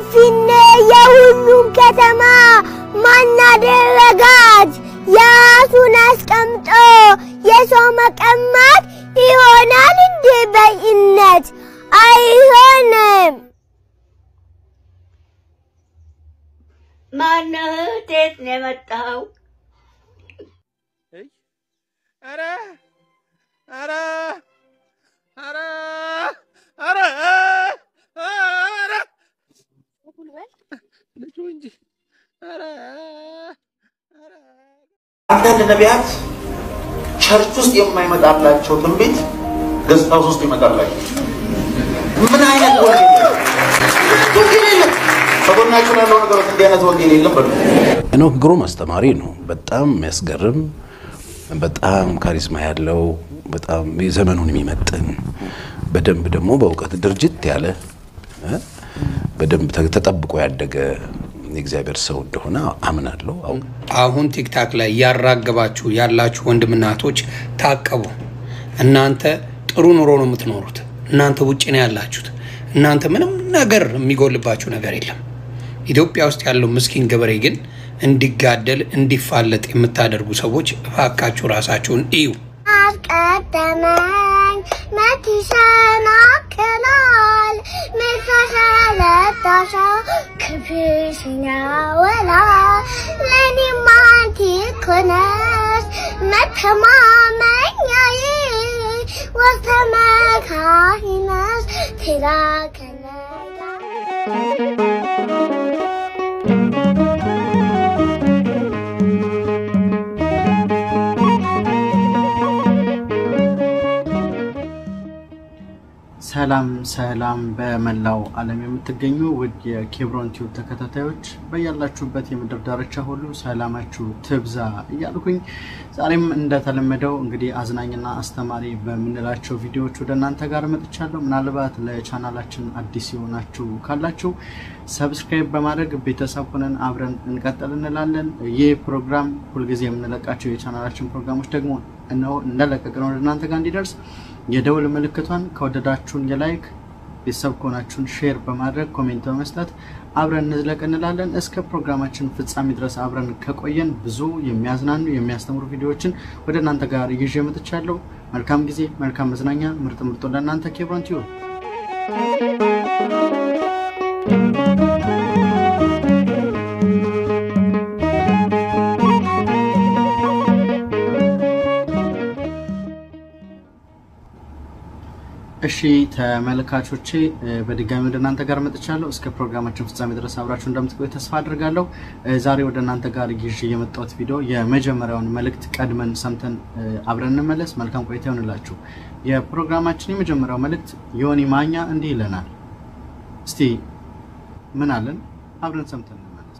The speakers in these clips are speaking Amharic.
ፊንፊኔ የሁሉም ከተማ ማናደረጋት የራሱን አስቀምጦ የሰው መቀማት ይሆናል እንዴ በይነት? አይሆንም። ማነህ? ከየት ነው የመጣኸው? ኧረ ኧረ ኧረ ኧረ ኧረ ልጁ እንጂ ኧረ ኧረ አንዳንድ ነቢያት ቸርች ውስጥ የማይመጣላቸው ትንቢት ገጽታ ውስጥ ይመጣላቸው። ምን አይነት ወንጌል ነው? ወንጌል የለም። ከጎናችሁ ያለው ነገር እንዲህ አይነት ወንጌል የለም በሉ። ሄኖክ ግሩም አስተማሪ ነው። በጣም የሚያስገርም በጣም ካሪስማ ያለው በጣም የዘመኑን የሚመጥን በደንብ ደግሞ በእውቀት ድርጅት ያለ እ በደንብ ተ- ተጠብቆ ያደገ የእግዚአብሔር ሰው እንደሆነ አምናለሁ። አው- አሁን ቲክታክ ላይ ያራገባችሁ ያላችሁ ወንድምና እህቶች ታቀቡ። እናንተ ጥሩ ኑሮ ነው የምትኖሩት። እናንተ ውጭ ነው ያላችሁት። እናንተ ምንም ነገር የሚጎልባችሁ ነገር የለም። ኢትዮጵያ ውስጥ ያለው ምስኪን ገበሬ ግን እንዲጋደል እንዲፋለጥ የምታደርጉ ሰዎች እባካችሁ ራሳችሁን እዩ። አስቀደመኝ መት ይሰናክላል ምሳሰለታሸው ክብሽን ያወላል ለእኔም አንቺ እኮ ነሽ መተማመኛዬ ወስተመካሪ ነሽ ትላከለጋ ሰላም ሰላም በመላው ዓለም የምትገኙ ውድ የኬብሮን ቲዩብ ተከታታዮች በያላችሁበት የምድር ዳርቻ ሁሉ ሰላማችሁ ትብዛ እያልኩኝ ዛሬም እንደተለመደው እንግዲህ አዝናኝና አስተማሪ በምንላቸው ቪዲዮዎች ወደ እናንተ ጋር መጥቻለሁ። ምናልባት ለቻናላችን አዲስ የሆናችሁ ካላችሁ ሰብስክራይብ በማድረግ ቤተሰብ ሆነን አብረን እንቀጥል እንላለን። ይህ ፕሮግራም ሁልጊዜ የምንለቃቸው የቻናላችን ፕሮግራሞች ደግሞ እነሆ እንደለቀቅን ወደ እናንተ ጋር እንዲደርስ የደውል ምልክቷን ከወደዳችሁን የላይክ ቤተሰብ ከሆናችሁን ሼር በማድረግ ኮሜንት በመስጠት አብረን እንዝለቅ እንላለን። እስከ ፕሮግራማችን ፍጻሜ ድረስ አብረን ከቆየን ብዙ የሚያዝናኑ የሚያስተምሩ ቪዲዮዎችን ወደ እናንተ ጋር ይዤ መጥቻለሁ። መልካም ጊዜ፣ መልካም መዝናኛ፣ ምርጥ ምርጦ ለእናንተ ኬብሮን ቲዩብ እሺ ተመልካቾቼ እ፣ በድጋሚ ወደ እናንተ ጋር መጥቻለሁ። እስከ ፕሮግራማችን ፍጻሜ ድረስ አብራችሁ እንደምትቆዩ ተስፋ አድርጋለሁ። እ፣ ዛሬ ወደ እናንተ ጋር ይዤ የመጣሁት ቪዲዮ የመጀመሪያውን መልእክት ቀድመን ሰምተን እ፣ አብረን እንመለስ። መልካም ቆይታ ይሆንላችሁ። የፕሮግራማችን የመጀመሪያው መልእክት ዮኒ ማኛ እንዲህ ይለናል። እስቲ ምን አለን? አብረን ሰምተን እንመለስ።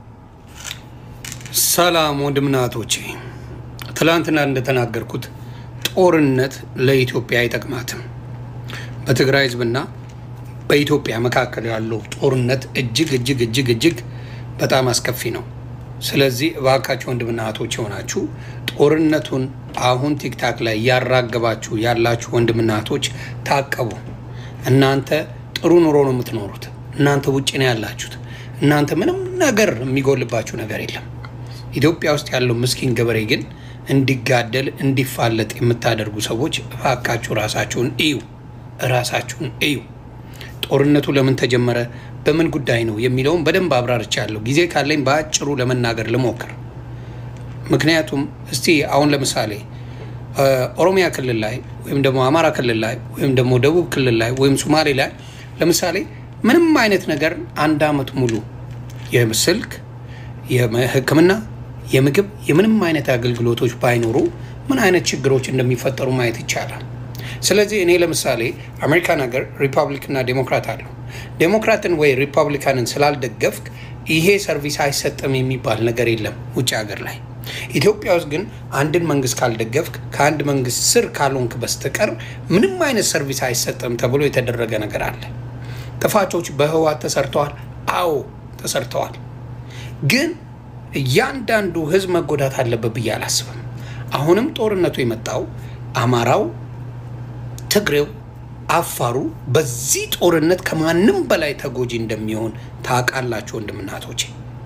ሰላም ወንድምና እህቶቼ፣ ትላንትና እንደተናገርኩት ጦርነት ለኢትዮጵያ አይጠቅማትም። በትግራይ ሕዝብና በኢትዮጵያ መካከል ያለው ጦርነት እጅግ እጅግ እጅግ እጅግ በጣም አስከፊ ነው። ስለዚህ እባካችሁ ወንድምና እህቶች የሆናችሁ ጦርነቱን አሁን ቲክታክ ላይ ያራገባችሁ ያላችሁ ወንድምና እህቶች ታቀቡ። እናንተ ጥሩ ኑሮ ነው የምትኖሩት። እናንተ ውጭ ነው ያላችሁት። እናንተ ምንም ነገር የሚጎልባችሁ ነገር የለም። ኢትዮጵያ ውስጥ ያለው ምስኪን ገበሬ ግን እንዲጋደል እንዲፋለጥ የምታደርጉ ሰዎች እባካችሁ ራሳችሁን እዩ፣ ራሳችሁን እዩ። ጦርነቱ ለምን ተጀመረ፣ በምን ጉዳይ ነው የሚለውን በደንብ አብራርቻለሁ። ጊዜ ካለኝ በአጭሩ ለመናገር ልሞክር። ምክንያቱም እስቲ አሁን ለምሳሌ እ፣ ኦሮሚያ ክልል ላይ ወይም ደግሞ አማራ ክልል ላይ ወይም ደግሞ ደቡብ ክልል ላይ ወይም ሶማሌ ላይ ለምሳሌ ምንም አይነት ነገር አንድ አመት ሙሉ የስልክ የሕክምና የምግብ የምንም አይነት አገልግሎቶች ባይኖሩ ምን አይነት ችግሮች እንደሚፈጠሩ ማየት ይቻላል። ስለዚህ እኔ ለምሳሌ አሜሪካን ሀገር ሪፐብሊክና ዴሞክራት አለው። ዴሞክራትን ወይ ሪፐብሊካንን ስላልደገፍክ ይሄ ሰርቪስ አይሰጥም የሚባል ነገር የለም ውጭ ሀገር ላይ። ኢትዮጵያ ውስጥ ግን አንድን መንግስት ካልደገፍክ ከአንድ መንግስት ስር ካልሆንክ በስተቀር ምንም አይነት ሰርቪስ አይሰጥም ተብሎ የተደረገ ነገር አለ። ጥፋቶች በህወሓት ተሰርተዋል። አዎ ተሰርተዋል። ግን እያንዳንዱ ህዝብ መጎዳት አለበት ብዬ አላስብም። አሁንም ጦርነቱ የመጣው አማራው፣ ትግሬው፣ አፋሩ በዚህ ጦርነት ከማንም በላይ ተጎጂ እንደሚሆን ታውቃላችሁ ወንድምናቶቼ።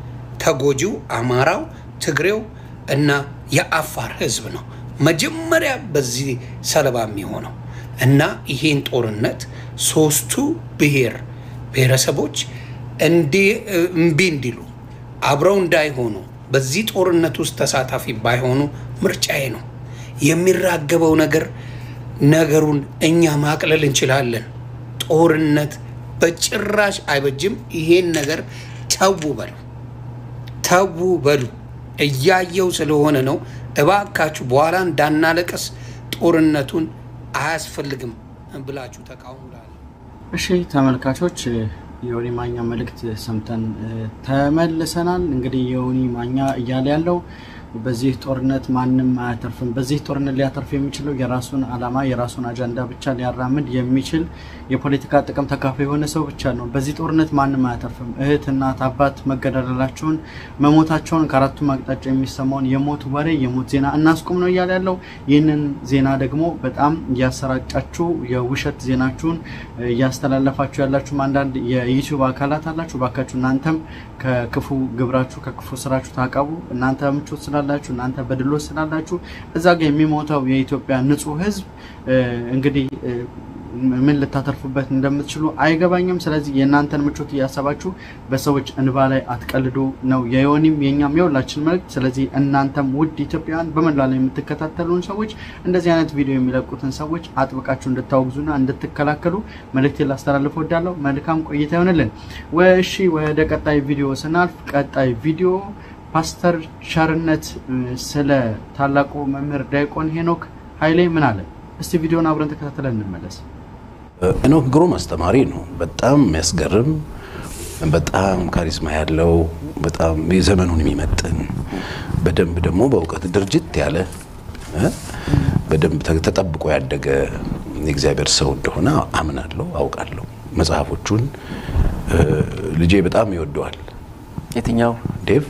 ተጎጂው አማራው፣ ትግሬው እና የአፋር ህዝብ ነው መጀመሪያ በዚህ ሰለባ የሚሆነው እና ይሄን ጦርነት ሶስቱ ብሔር ብሔረሰቦች እንዲ- እምቢ እንዲሉ አብረው እንዳይሆኑ በዚህ ጦርነት ውስጥ ተሳታፊ ባይሆኑ ምርጫዬ ነው። የሚራገበው ነገር ነገሩን እኛ ማቅለል እንችላለን። ጦርነት በጭራሽ አይበጅም። ይሄን ነገር ተዉ በሉ ተዉ በሉ። እያየው ስለሆነ ነው። እባካችሁ በኋላ እንዳናለቀስ ጦርነቱን አያስፈልግም ብላችሁ ተቃውሙ እላለሁ። እሺ ተመልካቾች የዮኒ ማኛ መልእክት ሰምተን እ፣ ተመልሰናል። እንግዲህ የዮኒ ማኛ እያለ ያለው በዚህ ጦርነት ማንም አያተርፍም። በዚህ ጦርነት ሊያተርፍ የሚችለው የራሱን ዓላማ የራሱን አጀንዳ ብቻ ሊያራምድ የሚችል የፖለቲካ ጥቅም ተካፋይ የሆነ ሰው ብቻ ነው። በዚህ ጦርነት ማንም አያተርፍም። እህት፣ እናት፣ አባት መገዳደላቸውን መሞታቸውን ከአራቱም አቅጣጫ የሚሰማውን የሞት ወሬ የሞት ዜና እናስቁም ነው እያለ ያለው። ይህንን ዜና ደግሞ በጣም እያሰራጫችሁ የውሸት ዜናችሁን እያስተላለፋችሁ ያላችሁም አንዳንድ የዩቲዩብ አካላት አላችሁ። ባካችሁ እናንተም ከክፉ ግብራችሁ ከክፉ ስራችሁ ታቀቡ። እናንተ ምቾት ስላላችሁ እናንተ በድሎት ስላላችሁ እዛ ጋር የሚሞተው የኢትዮጵያ ንጹህ ሕዝብ እ፣ እንግዲህ እ፣ ምን ልታተርፉበት እንደምትችሉ አይገባኝም። ስለዚህ የእናንተን ምቾት እያሰባችሁ በሰዎች እንባ ላይ አትቀልዱ ነው የዮኒም የኛም የሁላችን መልእክት። ስለዚህ እናንተም ውድ ኢትዮጵያውያን በመላ ላይ የምትከታተሉን ሰዎች እንደዚህ አይነት ቪዲዮ የሚለቁትን ሰዎች አጥብቃችሁ እንድታወግዙና እንድትከላከሉ መልእክት ላስተላልፍ ወዳለሁ። መልካም ቆይታ ይሆንልን። እሺ ወደ ቀጣይ ቪዲዮ ስናልፍ ቀጣይ ቪዲዮ ፓስተር ቸርነት እ፣ ስለ ታላቁ መምህር ዲያቆን ሄኖክ ኃይሌ ምን አለ? እስቲ ቪዲዮን አብረን ተከታትለን እንመለስ። ሄኖክ ግሩም አስተማሪ ነው። በጣም የሚያስገርም በጣም ካሪስማ ያለው በጣም የዘመኑን የሚመጥን በደንብ ደግሞ በእውቀት ድርጅት ያለ እ በደንብ ተ- ተጠብቆ ያደገ የእግዚአብሔር ሰው እንደሆነ አምናለሁ፣ አውቃለሁ። መጽሐፎቹን እ፣ ልጄ በጣም ይወደዋል። የትኛው ዴቭ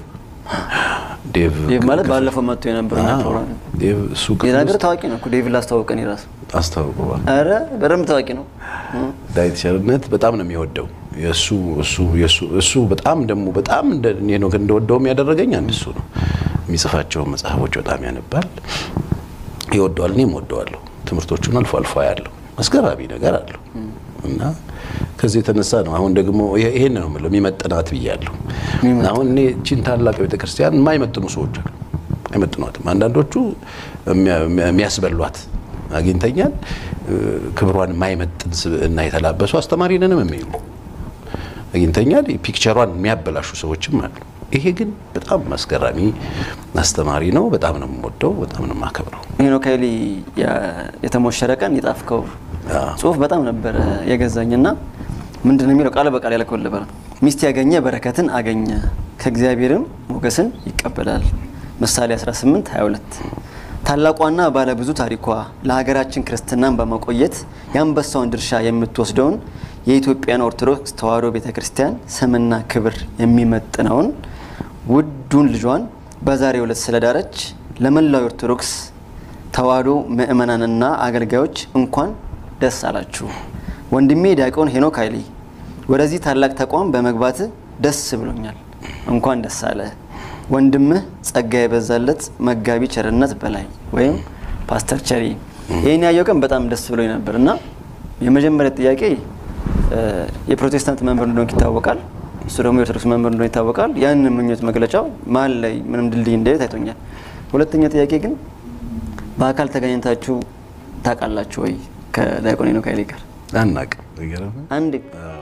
ዴቭ ዴቭ ማለት ባለፈው መጥቶ የነበረው አዎ፣ ፕሮግራም ዴቭ እሱ ክፍል የናገር ውስጥ ታዋቂ ነው እኮ ዴቭ ላስተዋውቀን የራሱ አስታውቀዋል። ኧረ በደንብ ታዋቂ ነው ዳዊት ቸርነት በጣም ነው የሚወደው። የእሱ እሱ የእሱ እሱ በጣም ደግሞ በጣም እንደ ሄኖክ እንደወደውም ያደረገኝ አንድ እሱ ነው። የሚጽፋቸውን መጽሐፎች በጣም ያነባል፣ ይወደዋል። እኔም ወደዋለሁ። ትምህርቶቹን አልፎ አልፎ ያለው አስገራሚ ነገር አለው እና ከዚህ የተነሳ ነው አሁን ደግሞ ይሄ- ይሄን ነው የምለው የሚመጥናት ብያለሁ። አሁን እኔ እቺን ታላቅ ቤተክርስቲያን የማይመጥኑ ሰዎች አሉ። አይመጥኗትም። አንዳንዶቹ የሚያ- የሚያስበሏት አግኝተኛል። እ፣ ክብሯን የማይመጥን ስብዕና የተላበሱ አስተማሪ ነንም የሚሉ አግኝተኛል። ፒክቸሯን የሚያበላሹ ሰዎችም አሉ። ይሄ ግን በጣም አስገራሚ አስተማሪ ነው። በጣም ነው የምወደው፣ በጣም ነው የማከብረው። ሄኖክ ኃይሌ ያ- የተሞሸረ ቀን የጣፍከው አዎ። ጽሁፍ በጣም ነበረ የገዛኝና ምንድን ነው የሚለው ቃል በቃል ያልከው ነበር። ሚስት ያገኘ በረከትን አገኘ ከእግዚአብሔርም ሞገስን ይቀበላል። ምሳሌ 18 22 ታላቋና ባለብዙ ታሪኳ ለሀገራችን ክርስትናን በማቆየት የአንበሳውን ድርሻ የምትወስደውን የኢትዮጵያን ኦርቶዶክስ ተዋሕዶ ቤተ ክርስቲያን ስምና ክብር የሚመጥነውን ውዱን ልጇን በዛሬው ዕለት ስለዳረች ለመላው ኦርቶዶክስ ተዋሕዶ ምእመናንና አገልጋዮች እንኳን ደስ አላችሁ። ወንድሜ ዲያቆን ሄኖክ ኃይሌ ወደዚህ ታላቅ ተቋም በመግባት ደስ ብሎኛል። እንኳን ደስ አለ። ወንድምህ ጸጋ የበዛለት መጋቢ ቸርነት በላይ ወይም ፓስተር ቸሪ። ይህን ያየው ቀን በጣም ደስ ብሎኝ ነበር እና የመጀመሪያ ጥያቄ እ፣ የፕሮቴስታንት መምህር እንደሆንክ ይታወቃል። እሱ ደግሞ የኦርቶዶክስ መምህር እንደሆነ ይታወቃል። ያንን ምኞት መግለጫው መሀል ላይ ምንም ድልድይ እንደሌለ ታይቶኛል። ሁለተኛ ጥያቄ ግን በአካል ተገናኝታችሁ ታውቃላችሁ ወይ ከዲያቆን ሄኖክ ኃይሌ ጋር? አናቅም ይገርምህ። አንድ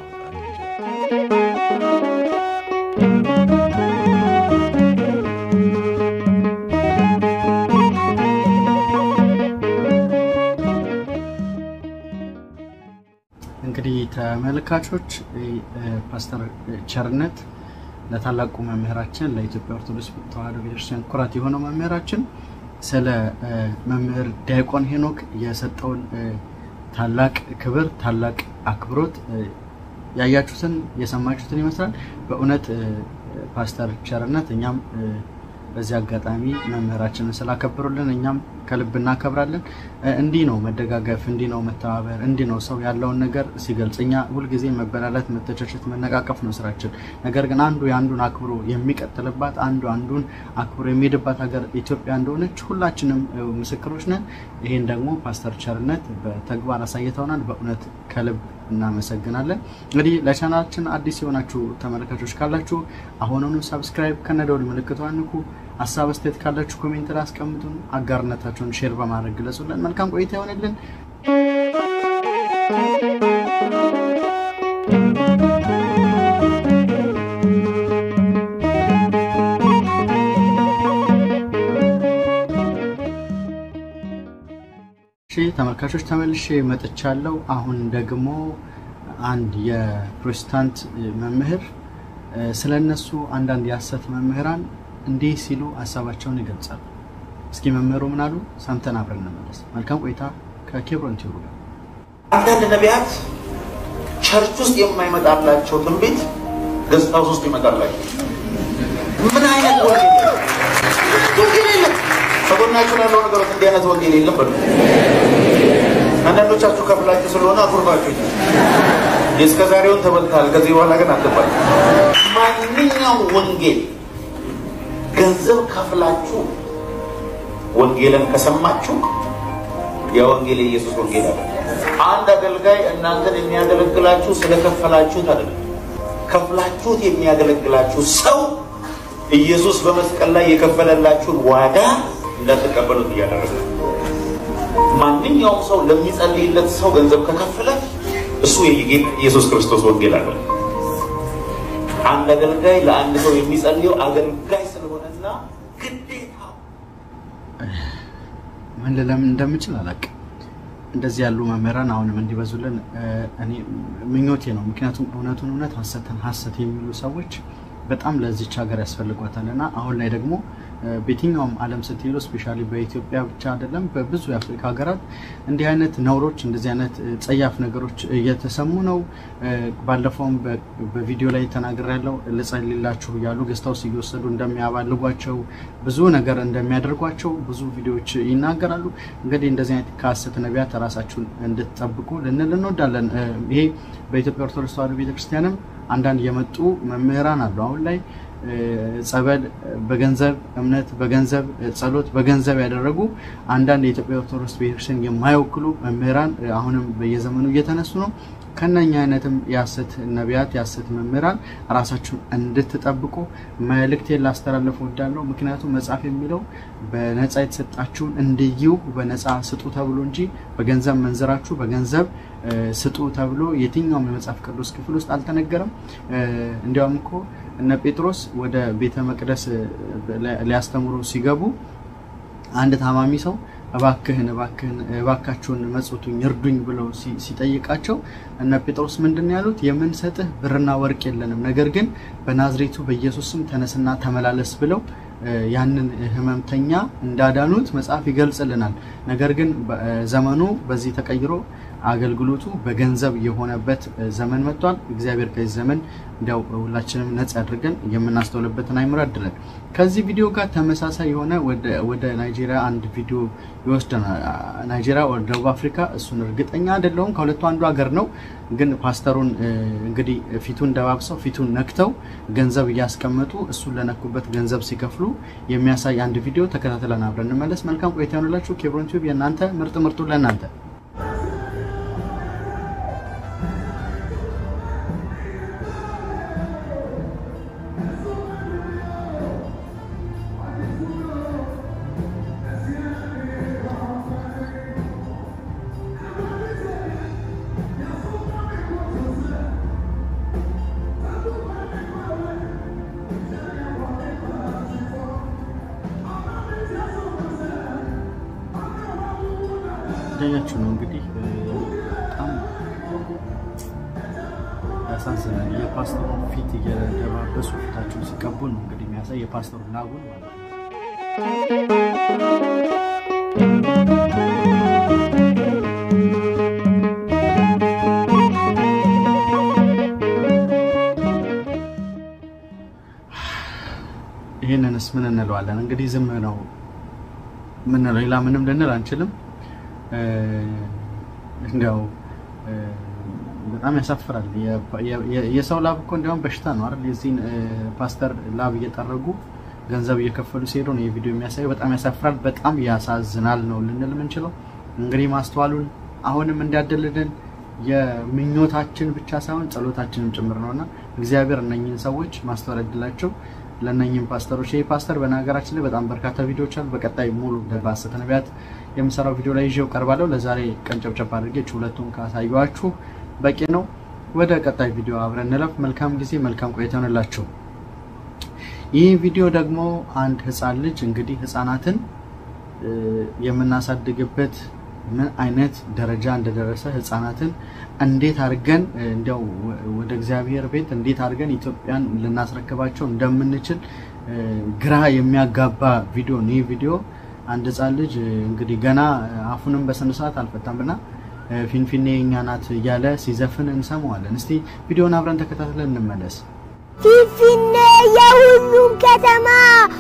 እንግዲህ ተመልካቾች እ፣ ፓስተር ቸርነት ለታላቁ መምህራችን ለኢትዮጵያ ኦርቶዶክስ ተዋሕዶ ቤተክርስቲያን ኩራት የሆነው መምህራችን ስለ እ፣ መምህር ዲያቆን ሄኖክ የሰጠውን እ፣ ታላቅ ክብር ታላቅ አክብሮት እ፣ ያያችሁትን የሰማችሁትን ይመስላል። በእውነት እ፣ ፓስተር ቸርነት እኛም እ፣ በዚህ አጋጣሚ መምህራችንን ስላከበሩልን እኛም ከልብ እናከብራለን። እ፣ እንዲህ ነው መደጋገፍ፣ እንዲህ ነው መተባበር፣ እንዲህ ነው ሰው ያለውን ነገር ሲገልጽ። እኛ ሁልጊዜ መበላላት፣ መተቻቸት፣ መነቃቀፍ ነው ስራችን። ነገር ግን አንዱ የአንዱን አክብሮ የሚቀጥልባት አንዱ አንዱን አክብሮ የሚሄድባት ሀገር ኢትዮጵያ እንደሆነች ሁላችንም እ፣ ምስክሮች ነን። ይህን ደግሞ ፓስተር ቸርነት በተግባር አሳይተውናል። በእውነት ከልብ እናመሰግናለን። እንግዲህ ለቻናላችን አዲስ የሆናችሁ ተመልካቾች ካላችሁ አሁኑኑ ሰብስክራይብ ከነደውል ምልክቱ አንኩ። ሀሳብ አስተያየት ካላችሁ ኮሜንት ላይ አስቀምጡን። አጋርነታችሁን ሼር በማድረግ ግለጹልን። መልካም ቆይታ ይሆንልን። እሺ ተመልካቾች ተመልሼ መጥቻለሁ። አሁን ደግሞ አንድ የፕሮቴስታንት መምህር ስለ እነሱ አንዳንድ የሐሰት መምህራን እንዲህ ሲሉ ሀሳባቸውን ይገልጻሉ። እስኪ መምህሩ ምን አሉ? ሰምተን አብረን እንመለስ። መልካም ቆይታ ከኬብሮን ቲዩብ ጋር። አንዳንድ ነቢያት ቸርች ውስጥ የማይመጣላቸው ትንቢት ገጽታ ውስጥ ይመጣላቸው። ምን አይነት ወንጌል ነው? ወንጌል የለም። ከጎናችሁ ያለው ነገሮች እንዲህ አይነት ወንጌል የለም በሉ። አንዳንዶቻችሁ ከፍላችሁ ስለሆነ አኩርፋችሁ የእስከ ዛሬውን ተበልታል። ከዚህ በኋላ ግን አትባል። ማንኛውም ወንጌል ገንዘብ ከፍላችሁ ወንጌልን ከሰማችሁ የወንጌል የኢየሱስ ወንጌል አለ። አንድ አገልጋይ እናንተን የሚያገለግላችሁ ስለከፈላችሁት አይደለም። ከፍላችሁት የሚያገለግላችሁ ሰው ኢየሱስ በመስቀል ላይ የከፈለላችሁን ዋጋ እንዳትቀበሉት እያደረገ ነው። ማንኛውም ሰው ለሚጸልይለት ሰው ገንዘብ ከከፈለ እሱ የጌታ ኢየሱስ ክርስቶስ ወንጌል አለ። አንድ አገልጋይ ለአንድ ሰው የሚጸልየው አገልጋይ ስለሆነና ግዴታው ምን ልለምን እንደምችል አላውቅም። እንደዚህ ያሉ መምህራን አሁንም እንዲበዙልን እ፣ እኔ ምኞቴ ነው። ምክንያቱም እውነቱን እውነት ሐሰትን ሐሰት የሚሉ ሰዎች በጣም ለዚች ሀገር ያስፈልጓታል እና አሁን ላይ ደግሞ እ፣ በየትኛውም ዓለም ስትሄዱ ስፔሻሊ በኢትዮጵያ ብቻ አይደለም በብዙ የአፍሪካ ሀገራት እንዲህ አይነት ነውሮች እንደዚህ አይነት እ፣ ጸያፍ ነገሮች እየተሰሙ ነው። እ፣ ባለፈውም በ- በቪዲዮ ላይ ተናግሬ ያለው ልጸልላችሁ እያሉ ገስታውስ እየወሰዱ እንደሚያባልጓቸው ብዙ ነገር እንደሚያደርጓቸው ብዙ ቪዲዮዎች ይናገራሉ። እንግዲህ እንደዚህ አይነት ከሐሰት ነቢያት ራሳችሁን እንድትጠብቁ ልንል እንወዳለን። እ፣ ይሄ በኢትዮጵያ ኦርቶዶክስ ተዋሕዶ ቤተክርስቲያንም አንዳንድ የመጡ መምህራን አሉ አሁን ላይ እ፣ ጸበል በገንዘብ እምነት በገንዘብ እ፣ ጸሎት በገንዘብ ያደረጉ አንዳንድ የኢትዮጵያ ኦርቶዶክስ ቤተክርስቲያን የማይወክሉ መምህራን እ፣ አሁንም በየዘመኑ እየተነሱ ነው። ከነኛ አይነትም የሐሰት ነቢያት የሐሰት መምህራን ራሳችሁን እንድትጠብቁ መልእክቴን ላስተላለፍ እወዳለሁ። ምክንያቱም መጽሐፍ የሚለው በነፃ የተሰጣችሁን እንድዩ በነፃ ስጡ ተብሎ እንጂ በገንዘብ መንዘራችሁ በገንዘብ እ፣ ስጡ ተብሎ የትኛውም የመጽሐፍ ቅዱስ ክፍል ውስጥ አልተነገረም። እ፣ እንዲያውም እኮ እነ ጴጥሮስ ወደ ቤተ መቅደስ እ፣ ሊያስተምሩ ሲገቡ አንድ ታማሚ ሰው እባክህን እባክህን እባካችሁን መጽቱኝ እርዱኝ ብለው ሲ- ሲጠይቃቸው እነ ጴጥሮስ ምንድን ነው ያሉት? የምንሰጥህ ብርና ወርቅ የለንም፣ ነገር ግን በናዝሬቱ በኢየሱስ ስም ተነስና ተመላለስ ብለው እ፣ ያንን ህመምተኛ እንዳዳኑት መጽሐፍ ይገልጽልናል። ነገር ግን በ- እ፣ ዘመኑ በዚህ ተቀይሮ አገልግሎቱ በገንዘብ የሆነበት እ፣ ዘመን መጥቷል። እግዚአብሔር ከዚህ ዘመን እንዲያው ሁላችንም ነጻ ያድርገን የምናስተውልበትን አይምሮ ያድለን። ከዚህ ቪዲዮ ጋር ተመሳሳይ የሆነ ወደ- ወደ ናይጄሪያ አንድ ቪዲዮ ይወስደናል። አ- ናይጄሪያ ወደ ደቡብ አፍሪካ እሱን እርግጠኛ አይደለሁም። ከሁለቱ አንዱ ሀገር ነው። ግን ፓስተሩን እ፣ እንግዲህ ፊቱን ደባብሰው ፊቱን ነክተው ገንዘብ እያስቀመጡ እሱን ለነኩበት ገንዘብ ሲከፍሉ የሚያሳይ አንድ ቪዲዮ ተከታትለን አብረን እንመለስ። መልካም ቆይታ ይሆንላችሁ። ኬብሮን ቲዩብ የእናንተ ምርጥ ምርጡ ለእናንተ እንዳያችሁ ነው እንግዲህ እ፣ በጣም ያሳዝናል። የፓስተሩ ፊት እየደባበሱ ፊታቸውን ሲቀቡ ነው እንግዲህ የሚያሳይ የፓስተሩ ላቡን ማለት ነው። ይህንንስ ምን እንለዋለን? እንግዲህ ዝም ነው ምንለው፣ ሌላ ምንም ልንል አንችልም። እ፣ እንዲያው እ፣ በጣም ያሳፍራል። የ- የ- የሰው ላብ እኮ እንዲያውም በሽታ ነው አይደል? የዚህን እ፣ ፓስተር ላብ እየጠረጉ ገንዘብ እየከፈሉ ሲሄዱ ነው የቪዲዮ የሚያሳየው። በጣም ያሳፍራል፣ በጣም ያሳዝናል ነው ልንል የምንችለው። እንግዲህ ማስተዋሉን አሁንም እንዲያደልልን የምኞታችን ብቻ ሳይሆን ጸሎታችንም ጭምር ነውና እግዚአብሔር እነኝህን ሰዎች ማስተዋል ያድላቸው። ለእነኝህም ፓስተሮች ይህ ፓስተር በነገራችን ላይ በጣም በርካታ ቪዲዮዎች አሉ። በቀጣይ ሙሉ በሐሰተ ነቢያት የምሰራው ቪዲዮ ላይ ይዤው ቀርባለሁ። ለዛሬ ቀንጨብጨብ አድርጌች ሁለቱን ካሳየኋችሁ በቂ ነው። ወደ ቀጣይ ቪዲዮ አብረን እንለፍ። መልካም ጊዜ፣ መልካም ቆይታ ይሆንላችሁ። ይህ ቪዲዮ ደግሞ አንድ ህፃን ልጅ እንግዲህ ህፃናትን እ፣ የምናሳድግበት ምን አይነት ደረጃ እንደደረሰ ህፃናትን እንዴት አድርገን እ፣ እንዲያው ወ- ወደ እግዚአብሔር ቤት እንዴት አድርገን ኢትዮጵያን ልናስረክባቸው እንደምንችል እ፣ ግራ የሚያጋባ ቪዲዮ ነው። ይህ ቪዲዮ አንድ ህፃን ልጅ እ፣ እንግዲህ ገና አፉንም በስነ ስርዓት አልፈታም እና እ፣ ፊንፊኔ የእኛ ናት እያለ ሲዘፍን እንሰማዋለን። እስቲ ቪዲዮን አብረን ተከታትለን እንመለስ። ፊንፊኔ የሁሉም ከተማ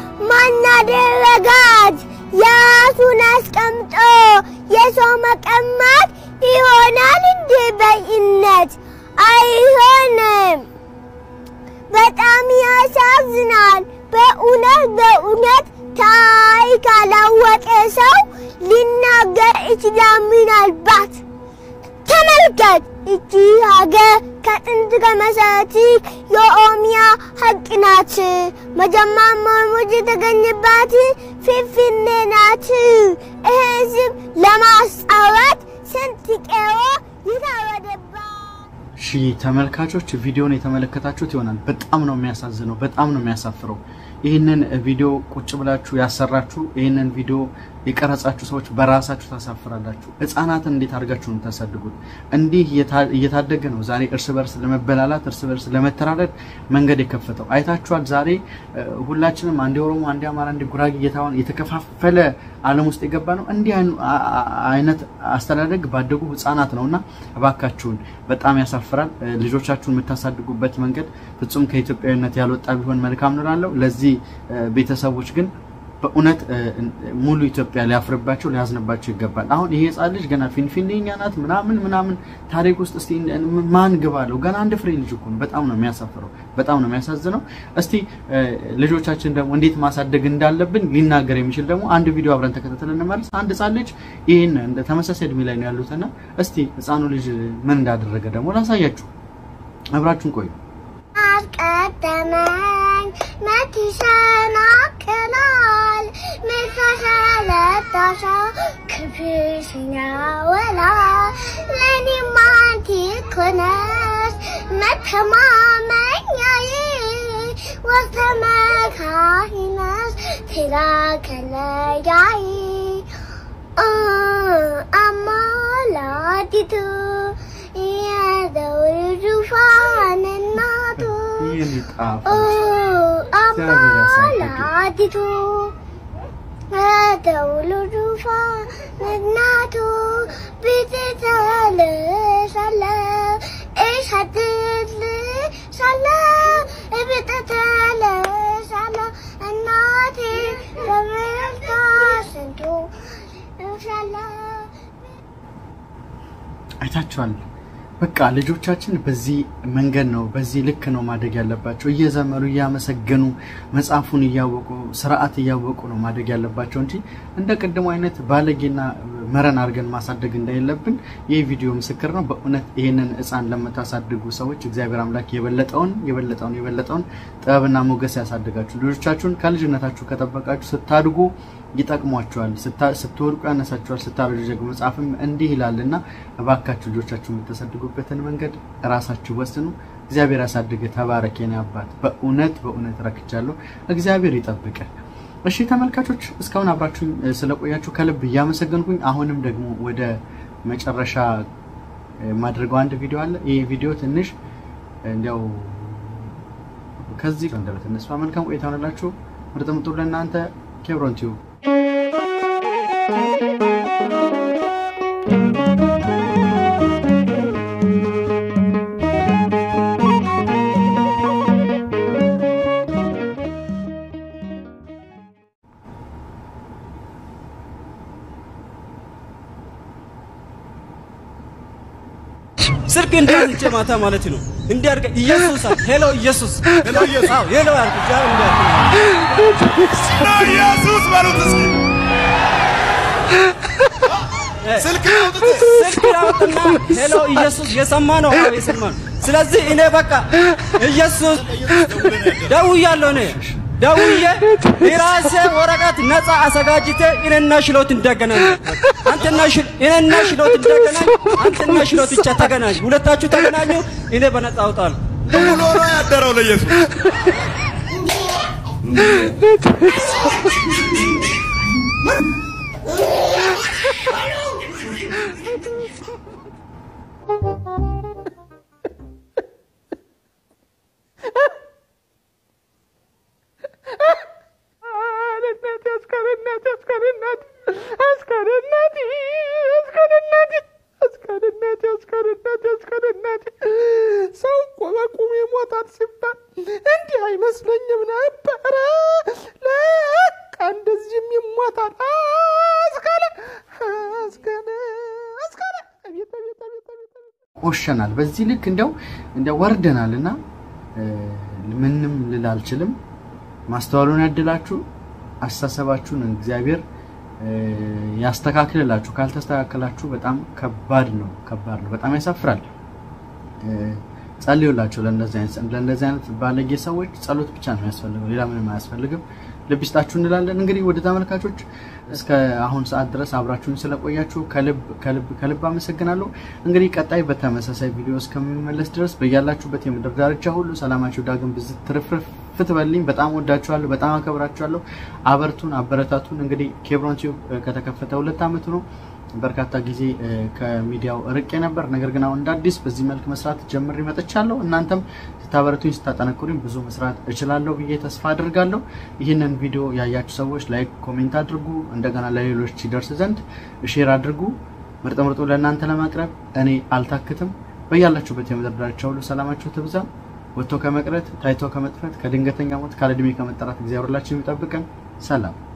ማናደረጋት የራሱን አስቀምጦ የሰው መቀማት ይሆናል እንዴ? በእነት አይሆንም። በጣም ያሳዝናል። በእውነት በእውነት ታሪክ ካላወቀ ሰው ሊናገር ይችላል ምናልባት ተመልከት፣ እቺ ሀገር ከጥንት ከመሰረቱ የኦሮሚያ ሀቅ ናት። መጀመሪያ መርሙድ የተገኘባት ፊንፊኔ ናት። ይህን ስም ለማስጣወት ስንት ቄሮ የታረደባት ሺ ተመልካቾች ቪዲዮን የተመለከታችሁት ይሆናል። በጣም ነው የሚያሳዝነው፣ በጣም ነው የሚያሳፍረው። ይህንን ቪዲዮ ቁጭ ብላችሁ ያሰራችሁ፣ ይህንን ቪዲዮ የቀረጻችሁ ሰዎች በራሳችሁ ታሳፍራላችሁ። ሕፃናትን እንዴት አድርጋችሁ ነው የምታሳድጉት? እንዲህ እየታ- እየታደገ ነው ዛሬ እርስ በርስ ለመበላላት እርስ በርስ ለመተራረድ መንገድ የከፈተው አይታችኋል። ዛሬ እ፣ ሁላችንም አንዴ ኦሮሞ፣ አንዴ አማራ፣ አንዴ ጉራጌ እየተባለ የተከፋፈለ ዓለም ውስጥ የገባ ነው። እንዲህ አይኑ- አ- አ- አይነት አስተዳደግ ባደጉ ሕፃናት ነው እና እባካችሁን በጣም ያሳፍራል። እ፣ ልጆቻችሁን የምታሳድጉበት መንገድ ፍጹም ከኢትዮጵያዊነት ያልወጣ ቢሆን መልካም ነው እላለሁ። ለዚህ እ፣ ቤተሰቦች ግን በእውነት እ፣ ሙሉ ኢትዮጵያ ሊያፍርባቸው ሊያዝንባቸው ይገባል። አሁን ይሄ ህፃን ልጅ ገና ፊንፊኔ እኛ ናት ምናምን ምናምን ታሪክ ውስጥ እስቲ ማን ግባ አለው? ገና አንድ ፍሬ ልጅ እኮ ነው። በጣም ነው የሚያሳፍረው፣ በጣም ነው የሚያሳዝነው። እስቲ እ፣ ልጆቻችን ደግሞ እንዴት ማሳደግ እንዳለብን ሊናገር የሚችል ደግሞ አንድ ቪዲዮ አብረን ተከታተል እንመለስ። አንድ ህፃን ልጅ ይህን እንደ ተመሳሳይ እድሜ ላይ ነው ያሉትና እስቲ ህፃኑ ልጅ ምን እንዳደረገ ደግሞ ላሳያችሁ። አብራችሁን ቆዩ። አስቀደመኝ መች ይሰናክላል ምሰሰለታሻ ክብሽኛ ወላ ለኔም አንቺ እኮ ነሽ መተማመኛዬ ወስተመካሪ ነሽ ትላከለያዬ አማላዲቱ የዘውል ዙፋን እናቱ ይህን ጣፋ አማላዲቱ የዘውል ዙፋን እናቱ ብትተልሳለ እሸትልሻለ ብትተልሳለ እናቴ በምልታ ስንቱ እሻለ አይታችኋል። በቃ ልጆቻችን በዚህ መንገድ ነው በዚህ ልክ ነው ማደግ ያለባቸው። እየዘመሩ እያመሰገኑ መጽሐፉን እያወቁ ስርዓት እያወቁ ነው ማደግ ያለባቸው እንጂ እንደ ቅድሙ አይነት ባለጌና መረን አድርገን ማሳደግ እንደሌለብን ይህ ቪዲዮ ምስክር ነው። በእውነት ይህንን ሕፃን ለምታሳድጉ ሰዎች እግዚአብሔር አምላክ የበለጠውን የበለጠውን የበለጠውን ጥበብና ሞገስ ያሳድጋችሁ። ልጆቻችሁን ከልጅነታችሁ ከጠበቃችሁ ስታድጉ ይጠቅሟቸዋል፣ ስታ- ስትወድቁ ያነሳቸዋል፣ ስታረጁ ደግሞ መጽሐፍም እንዲህ ይላልና እባካችሁ ልጆቻችሁ የምታሳድጉበትን መንገድ ራሳችሁ ወስኑ። እግዚአብሔር ያሳድገ። ተባረክ የኔ አባት። በእውነት በእውነት ረክቻለሁ። እግዚአብሔር ይጠብቀ። እሺ ተመልካቾች እስካሁን አብራችሁኝ እ፣ ስለቆያችሁ ከልብ እያመሰገንኩኝ አሁንም ደግሞ ወደ መጨረሻ እ፣ የማደርገው አንድ ቪዲዮ አለ። ይህ ቪዲዮ ትንሽ እንዲያው ከዚህ እንደበት እነሱ መልካም ቆይታ ሆነላችሁ። ምርጥ ምጡ ለእናንተ ኬብሮን ቲዩብ ስልክ እንዳንቼ ማታ ማለት ነው እንዲያርገ ኢየሱስ አለ ሄሎ ኢየሱስ ሄሎ ኢየሱስ አዎ ሄሎ ያልኩ ጃ ኢየሱስ በሉት እስኪ ስልክ ስልክ ያወጣና ሄሎ ኢየሱስ የሰማ ነው አዎ የሰማ ነው ስለዚህ እኔ በቃ ኢየሱስ ደውያለሁ እኔ ደውዬ የራሴ ወረቀት ነፃ አዘጋጅቴ እኔና ሽሎት እንደገናኝ አንተና ሽል እኔና ሽሎት እንደገናኝ አንተና ሽሎት ብቻ ተገናኝ ሁለታችሁ ተገናኙ እኔ በነፃ አውጣለሁ ውሎ ነው ያደረው ለኢየሱስ ሰው እኮ በቁሙ ይሞታል ሲባል እንዲህ አይመስለኝም ነበረ። ለካ እንደዚህም ይሞታል። አስከለ አስከለ አስከለ አቤት አቤት አቤት አቤት ቆሸናል። በዚህ ልክ እንደው እንደው ወርደናል እና ምንም ልል አልችልም። ማስተዋሉን ያድላችሁ፣ አስተሳሰባችሁን እግዚአብሔር እ፣ ያስተካክልላችሁ። ካልተስተካከላችሁ በጣም ከባድ ነው፣ ከባድ ነው፣ በጣም ያሳፍራል። እ፣ ጸልዩላቸው ለእንደዚህ አይነት ለእንደዚህ አይነት ባለጌ ሰዎች ጸሎት ብቻ ነው የሚያስፈልገው፣ ሌላ ምንም አያስፈልግም። ልብ ይስጣችሁ እንላለን። እንግዲህ ወደ ተመልካቾች እስከ አሁን ሰዓት ድረስ አብራችሁን ስለቆያችሁ ከልብ ከልብ ከልብ አመሰግናለሁ። እንግዲህ ቀጣይ በተመሳሳይ ቪዲዮ እስከሚመለስ ድረስ በያላችሁበት የምድር ዳርቻ ሁሉ ሰላማችሁ ዳግም ብዝት ትርፍርፍ ፍትበልኝ። በጣም ወዳችኋለሁ፣ በጣም አከብራችኋለሁ። አበርቱን፣ አበረታቱን። እንግዲህ ኬብሮን ቲዩብ ከተከፈተ ሁለት ዓመቱ ነው። በርካታ ጊዜ እ፣ ከሚዲያው ርቄ ነበር። ነገር ግን አሁን እንደ አዲስ በዚህ መልክ መስራት ጀምሬ መጥቻለሁ። እናንተም ስታበረቱኝ ስታጠነክሩኝ ብዙ መስራት እችላለሁ ብዬ ተስፋ አድርጋለሁ። ይህንን ቪዲዮ ያያችሁ ሰዎች ላይክ፣ ኮሜንት አድርጉ። እንደገና ለሌሎች ይደርስ ዘንድ ሼር አድርጉ። ምርጥ ምርጡ ለእናንተ ለማቅረብ እኔ አልታክትም። በያላችሁበት የምድር ዳርቻ ሁሉ ሰላማችሁ ትብዛ። ወጥቶ ከመቅረት ታይቶ ከመጥፈት ከድንገተኛ ሞት ካለዕድሜ ከመጠራት እግዚአብሔር ሁላችንም ይጠብቀን። ሰላም